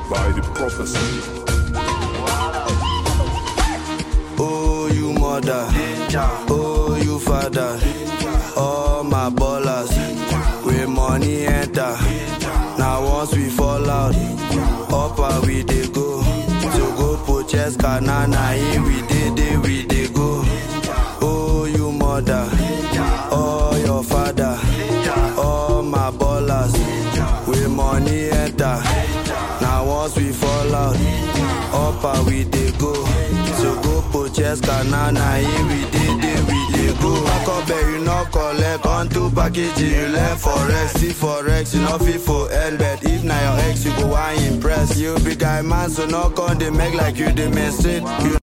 by the prophecy. Oh, you mother. Oh, you father. All my ballers. Where money enter. Now once we fall out, up and we dey go. To go purchase banana, here we dey, dey we dey go. Oh, you mother. Oh, your father. All my ballers. Where money enter. Now once we fall out, up and we dey go. So go purchase banana, here we dey, dey we dey go. Back up there, you no collect. On to package, you learn forex. See forex, you no fit for end, but if na your ex, you go want impress. You be guy man, so no con dey make like you dey menstruate. You